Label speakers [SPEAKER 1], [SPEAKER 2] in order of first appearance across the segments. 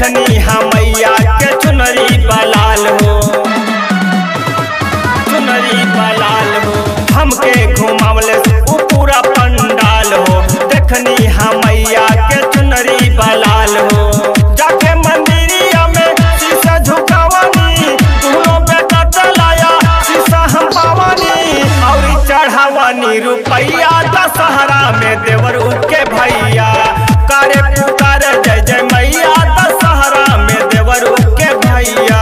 [SPEAKER 1] देखनी हम मैया के चुनरी बलाल हो चुनरी बलाल हो हमके घुमावले उ पूरा पंडाल हो देखनी हम मैया के चुनरी बलाल हो जाके मंदिरिया में शीशा झुकावनी दुनो बेटा चलाया शीशा हम पावनी और चढ़ावनी रुपैया दशहरा में देवर के भैया करे पुकार जय जय मैया दशहरा में देवर के भैया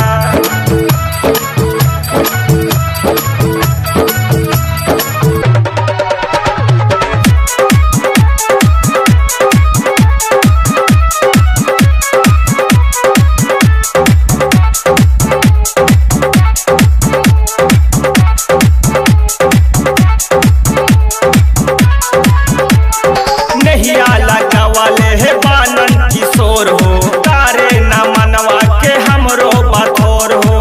[SPEAKER 1] नहिया लगावले हे बानन किशोर हो तारे न मनवा के हमरो बथोर हो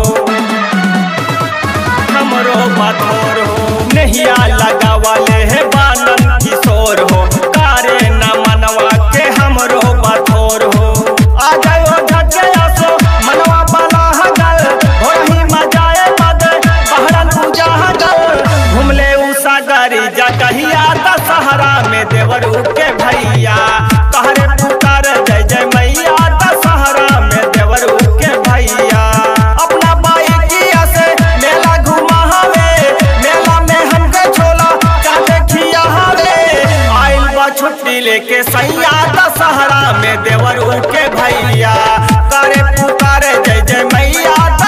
[SPEAKER 1] हमरो बथोर हो नहिया लगावले हे बानन किशोर हो तारे न मनवा के हमरो बथोर हो आ जाओ झटके आसो मनवा बला हगल हो रही मजाए मद बहरन पूजा हगल घुमले उषा गारी जटहिया दशहरा में देवरू के भैया कहरे पुकार जय जय मैया दशहरा में देवरू के भैया अपना बाइकिया से मेला घुमा हवे मेला में हमके छोला चाहे खिया हवे आइल बा छुट्टी लेके सैया दशहरा में देवरू के भैया करे पुकार जय जय मैया